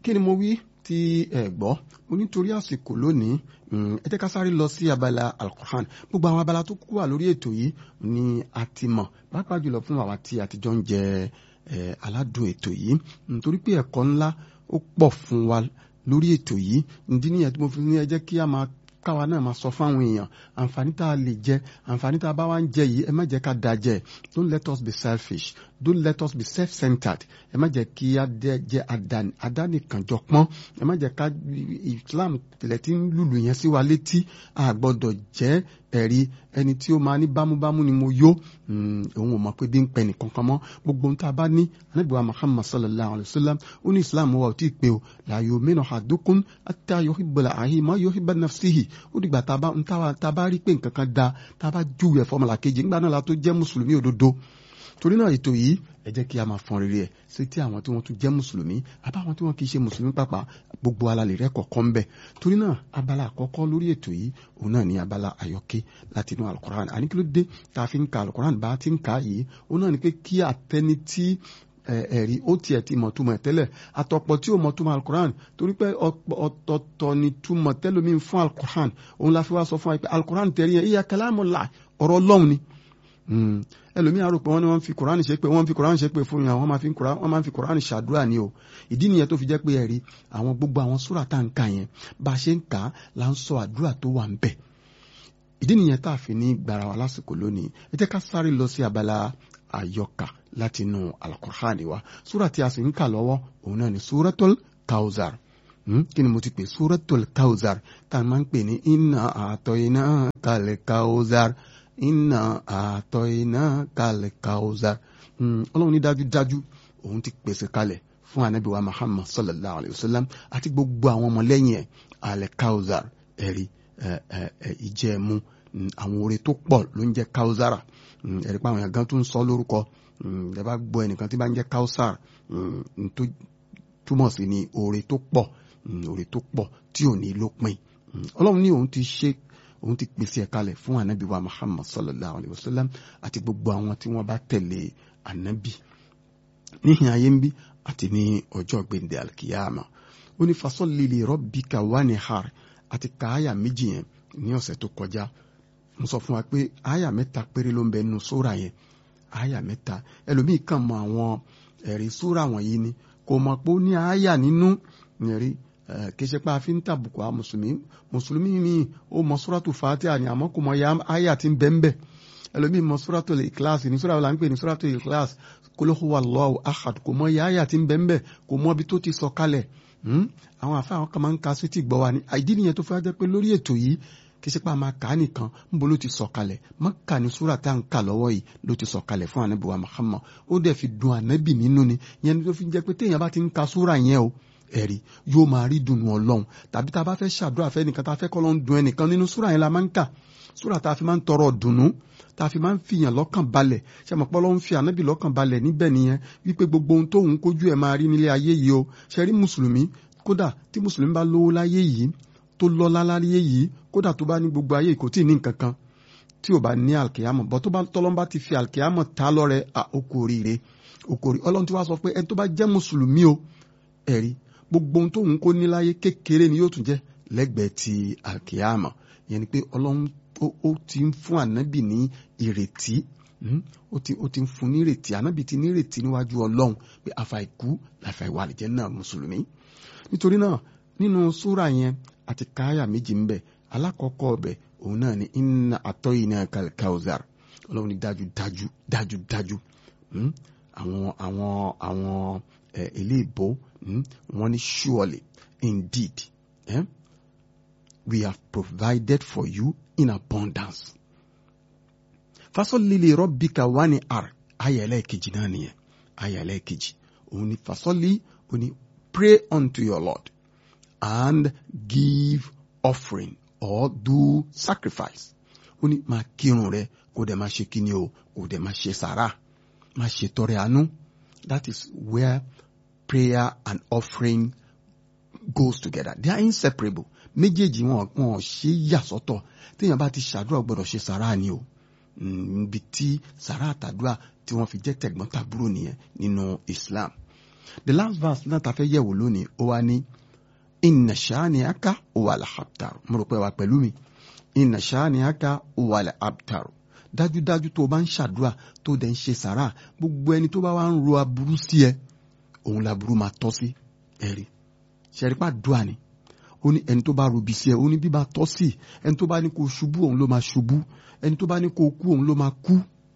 kí ni mo wí tí ẹ gbọ́ mo nítorí àsìkò lónìí ẹ jẹ́ ká sáré lọ sí abala alukur'an gbogbo àwọn abala tó kú wà lórí ètò yìí ni a ti mọ̀ pàápàá jùlọ fún àwa tí a ti jọ ń jẹ aládùn ètò yìí nítorí pé ẹ̀kọ́ ńlá ó pọ̀ fún wa lórí ètò yìí ìdí nìyẹn tí mo fi ní ẹ jẹ́ kí a máa káwa náà máa sọ fáwọn èèyàn àǹfààní tá a lè jẹ àǹfààní tá a bá wá ń jẹ yìí ẹ má jẹ́ ká da jẹ don't let us be selfish don't let us be self-centered ẹ má jẹ́ kí a jẹ́ adánìkànjọpọ́n ẹ má jẹ́ ká Islam tẹ̀lẹ̀ tí ń lùlù yẹn sí wa létí a gbọ́dọ̀ jẹ́ ẹ̀rí ẹni tí ó máa ní bámúbámú ni mo yó òun ò mọ̀ pé bí ń pẹ́ nìkan kan mọ́ gbogbo ohun tá a bá ní anábìwá Muhammad sallallahu alayhi wa sallam ó ní Islam wa ò tí ì pé o la yu'minu ahadukum hatta yuhibba li akhihi ma yuhibba nafsihi ó dìgbà tá a bá rí pé nǹkan kan da tá a bá júwe ẹ̀fọ́ ọmọlàkejì nígbà náà la tó jẹ́ mùsùlùmí òdodo torí náà ètò yìí ẹ jẹ́ kí a máa fọn rere ẹ̀ sí tí àwọn tí wọ́n tún jẹ́ mùsùlùmí àbáwọn tí wọ́n kì í ṣe mùsùlùmí pàpà gbogbo alalẹ̀ rẹ̀ kọ̀ọ̀kan bẹ̀ torí náà abala àkọ́kọ́ lórí ètò yìí òun náà ní abala àyọkẹ́ láti inú alukoran àní kí ló dé tá a fi ń ka alukoran bá a ti ń ka yìí òun náà ní pé kí àtẹni tí ẹ̀rí ó tiẹ̀ ti mọ̀ túmọ̀ tẹ́lẹ̀ àtọ̀pọ̀ tí ó mọ̀ túmọ̀ alukoran torí pé ọ̀tọ̀ọ̀tọ̀ ni túmọ̀ tẹ́lómi fún alukoran òun la fi wá sọ fún wa pé alukoran tẹ̀rí yẹn ìyá kalamullah ọ̀rọ̀ ọlọ́run ni ẹlòmíà rò pé wọ́n ní wọ́n fi koran ṣe pé wọ́n fi koran ṣe pé fún yàn wọ́n máa fi koran wọ́n máa fi koran ṣàdúrà ni o ìdí nìyẹn tó fi jẹ́ pé ẹ̀rí àwọn gbogbo àwọn súrà tá à ń kà yẹn bá a ṣe ń kà á là ń sọ àdúrà tó wà ń bẹ̀ ìdí nìyẹn tá a fi ní gbàrà wa lásìkò lónìí ẹ jẹ́ ká sáré lọ sí abala àyọkà láti inú alukur'ani wa súrà tí a sì ń kà lọ́wọ́ òun náà ni súratul kawzar kí ni mo ti pè súratul kawzar tá a máa ń pè ní inna a'tainakal kawzar iná àtọ̀ iná kalẹ̀ kauzar ọlọ́run ní dájúdájú òun ti pèsè kalẹ̀ fún anabi wa muhammad sallallahu alayhi wa sallam àti gbogbo àwọn ọmọlẹ́yìn ẹ̀ alẹ́ kauzar ẹ̀rí ìjẹ́mu àwọn oore tó pọ̀ ló ń jẹ́ kauzara ẹ̀rí pa àwọn èèyàn gan tó ń sọ lórúkọ ẹ bá gbọ́ ẹnìkan tí bá ń jẹ́ kausar tó túmọ̀ sí ni oore tó pọ̀ oore tó pọ̀ tí ò ní lópin ọlọ́run ní òun ti ṣe òun ti pèsè ẹ̀ kalẹ̀ fún anabi wa muhammad sallallahu alayhi wa sallam àti gbogbo àwọn tí wọ́n bá tẹ̀lé anabi níhìn ayé ń bí àti ní ọjọ́ gbẹ̀ndẹ̀ alkiyama ó ní fasalli li rabbika wanhar àti ka àyà méjì yẹn ní ọ̀sẹ̀ tó kọjá mo sọ fún wa pé àyà mẹ́ta péré ló ń bẹ nínú sóra yẹn àyà mẹ́ta ẹlòmíì kàn mọ àwọn ẹ̀rí sóra wọ̀nyí ni kò mọ̀ pé ó ní àyà nínú ẹ̀rí kì í ṣe pé a fi ń tàbùkù àwọn mùsùlùmí mùsùlùmí mi ó mọ sóràtù fàtíà ni àmọ́ kò mọ ya àyà tí ń bẹ ń bẹ ẹlòmíì mọ sóràtù ìkíláàsì ní sóràtù là ń pè ní sóràtù ìkíláàsì kul huwa Allahu ahad kò mọ ya àyà tí ń bẹ ń bẹ kò mọ ibi tó ti sọ kalẹ̀ àwọn àfa àwọn kan máa ń ka sí ti gbọ́ wa ni àìdí nìyẹn tó fẹ́ jẹ́ pé lórí ètò yìí kì í ṣe pé a máa kà á nìkan níbo ló ti sọ kalẹ̀ Mákà ní súrà tá à ń kà lọ́wọ́ yìí ló ti sọ kalẹ̀ fún ànábì wa Muhammad ó dẹ̀ fi dùn ànábì nínú ni yẹn tó fi jẹ́ pé téèyàn bá ti ń ka súrà yẹn o ẹ̀rí yóò máa rí dùnú ọlọ́run tàbí tá a bá fẹ́ ṣàdúrà fẹ́ nìkan tá a fẹ́ kọ́ ló ń dun ẹnìkan nínú súrà yẹn la máa ń kà súrà tá a fi máa ń tọrọ dùnú tá a fi máa ń fìyàn lọ́kàn balẹ̀ ṣe mọ̀ pọ́lọ́ ń fi ànábì lọ́kàn balẹ̀ níbẹ̀ nìyẹn wípé gbogbo ohun tóun kójú ẹ̀ máa rí nílé ayé yìí o ṣe rí mùsùlùmí kódà tí mùsùlùmí bá lówó láyé yìí tó lọ́lá láyé yìí kódà tó bá ní gbogbo ayé kò tí ì ní nǹkan kan tí ò bá ní alkiyama bọ́ tó bá tọ́lọ́n bá ti fi alkiyama ta lọ́rẹ okò oríire okò orí ọlọ́run tí wàá sọ pé ẹni tó bá jẹ́ mùsùlùmí o ẹ̀rí gbogbo ohun tóun kó níláyé kékeré ni yóò tún jẹ́ lẹ́gbẹ̀ẹ́ ti alkiyama yẹn ni pé ọlọ́run ó ti ń fún ànábì ní ìrètí ó ti ó ti ń fún ní ìrètí ànábì ti ní ìrètí níwájú ọlọ́run pé àfàìkú làfàìwà àlìjẹ́ náà mùsùlùmí nítorí náà nínú súrà yẹn àti káyà méjì ń bẹ alákọ̀ọ́kọ́ ọbẹ̀ òun náà ni inna atoyinaka kauzar ọlọ́run ní dájú dájú dájú dájú àwọn àwọn àwọn eléèbó wọ́n ní surely indeed eh? we have provided for you in abundance fasolli li rabbika wani ar ayà ẹlẹ́ẹ̀kejì náà nìyẹn ayà ẹlẹ́ẹ̀kejì òun ni fasolli òun ni pray unto your Lord and give offering or do sacrifice ó ní máa kírun rẹ kó dẹ̀ máa ṣe kíni o kó dẹ̀ máa ṣe sàrà máa ṣe tọrẹ àánú that is where prayer and offering goes together they are inseparable méjèèjì wọn wọn ṣe yà sọ́tọ̀ téèyàn bá ti ṣàdúrà gbọ́dọ̀ ṣe sàrà ni o níbi tí sàrà àtàdúrà tí wọ́n fi jẹ́ tẹ̀gbọ́n tàbúrò nìyẹn nínú Islam the last verse náà ta fẹ́ yẹ̀wò lónìí ó wá ní inna shani'aka huwal abtar mo rò pé wà pẹ̀lú mi inna shani'aka huwal abtar dájúdájú tó o bá ń ṣàdúrà tó dẹ̀ ń ṣe sàrà gbogbo ẹni tó bá wá ń ro aburú sí ẹ òun laburú máa tọ́ sí ẹ̀rí ṣẹ̀rípà dùà ni ó ní ẹni tó bá robi sí ẹ ó ní bíbá tọ́ sí ẹni tó bá ní kó ṣubú òun ló máa ṣubú ẹni tó bá ní kó kú òun ló máa kú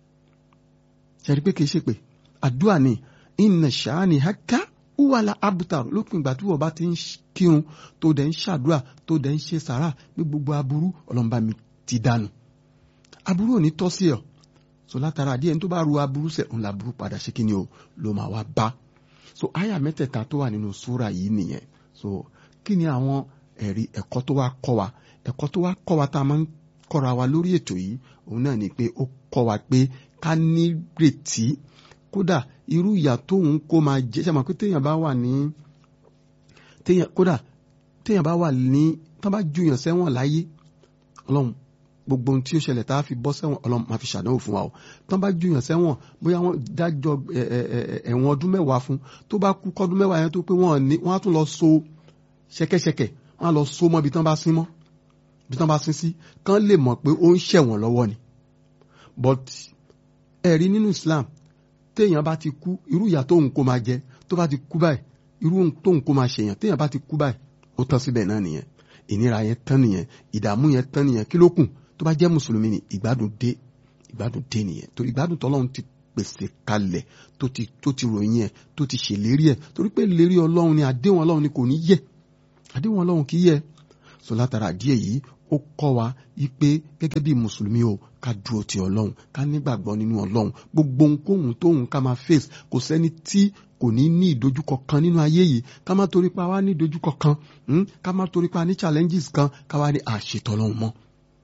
ṣẹ̀rí pé kìí ṣe pé àdúà ni inna shani'aka huwal abtar lópin ìgbà tí wọ́n bá ti ń kírun tó dẹ̀ ń ṣàdúrà tó dẹ̀ ń ṣe sàrà ní gbogbo aburú ọlọ́mọba mi ti dànù aburú ò ní tọ́ sí ọ so látara díẹ̀ ní tó bá ru aburú sẹ̀ ń la aburú padà ṣe kí ni o ló máa wá bá so àyà mẹ́tẹ̀ẹ̀ta tó wà nínú súra yìí nìyẹn so kí ni àwọn ẹ̀rí ẹ̀kọ́ tó wá kọ́ wa ẹ̀kọ́ tó wá kọ́ wa tá a máa ń kọ́ra wa lórí ètò yìí òun náà ni pé ó kọ́ wa pé ká nírètí kódà irú ìyà tóun kó máa jẹ ṣe àmọ́ pé téèyàn bá wà ní téèyàn kódà téèyàn bá wà ní tán bá juyàn sẹ́wọ̀n láyé ọlọ́run gbogbo ohun tí ó ṣẹlẹ̀ tá a fi bọ́ sẹ́wọ̀n ọlọ́run máa fi ṣàdánwò fún wa o tán bá juyàn sẹ́wọ̀n bóyá wọ́n dájọ́ ẹ̀wọ̀n ọdún mẹ́wàá fún tó bá kú kọ́dún mẹ́wàá yẹn tó pé wọ́n ní wọ́n á tún lọ so ṣẹ̀kẹ̀ṣẹ̀kẹ̀ wọ́n á lọ so mọ́ ibi tán bá sín mọ́ ibi tán bá sín sí kán lè mọ̀ pé ó ń ṣẹ̀wọ̀n lọ́wọ́ ni but ẹ̀rí nínú Islam téèyàn bá ti kú irú ìyà tóun kó máa jẹ tó bá ti kú báyìí irú tóun kó máa ṣèyàn téèyàn bá ti kú báyìí ó tán síbẹ̀ náà nìyẹn ìnira yẹn tán nìyẹn ìdààmú yẹn tán nìyẹn kí ló kù tó bá jẹ́ mùsùlùmí ni ìgbádùn dé ìgbádùn dé nìyẹn torí ìgbádùn tọ́lọ́run ti pèsè kalẹ̀ tó ti tó ti ròyìn ẹ̀ tó ti ṣèlérí ẹ̀ torí pé ìlérí ọlọ́run ni àdéhùn ọlọ́run ni kò ní yẹ àdéhùn ọlọ́run kì í yẹ so látara díẹ̀ yìí ó kọ́ wa wípé gẹ́gẹ́ bí mùsùlùmí o ká dúró ti ọlọ́run ká nígbàgbọ́ nínú ọlọ́run gbogbo ohunkóhun tóhun ká máa face kò sẹ́ni tí kò ní ní ìdojúkọ kan nínú ayé yìí ká má torí pa wá ní ìdojúkọ kan ká má torí pa ní challenges kan ká wá ní àṣetọ́ ọlọ́run mọ́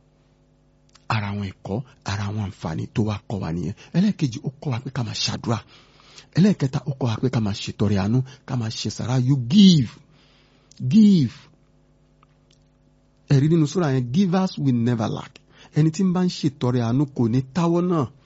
ara àwọn ẹ̀kọ́ ara àwọn àǹfààní tó wá kọ́ wa nìyẹn ẹlẹ́ẹ̀kejì ó kọ́ wa pé ká máa ṣàdúrà ẹlẹ́ẹ̀kẹta ó kọ́ wa pé ká máa ṣètọrẹ àánú ká máa ṣe sàrà you give give ẹ̀rí nínú sura yẹn givers will never lack ẹni tí ń bá ń ṣètọrẹ àánú kò ní táwọ́ náà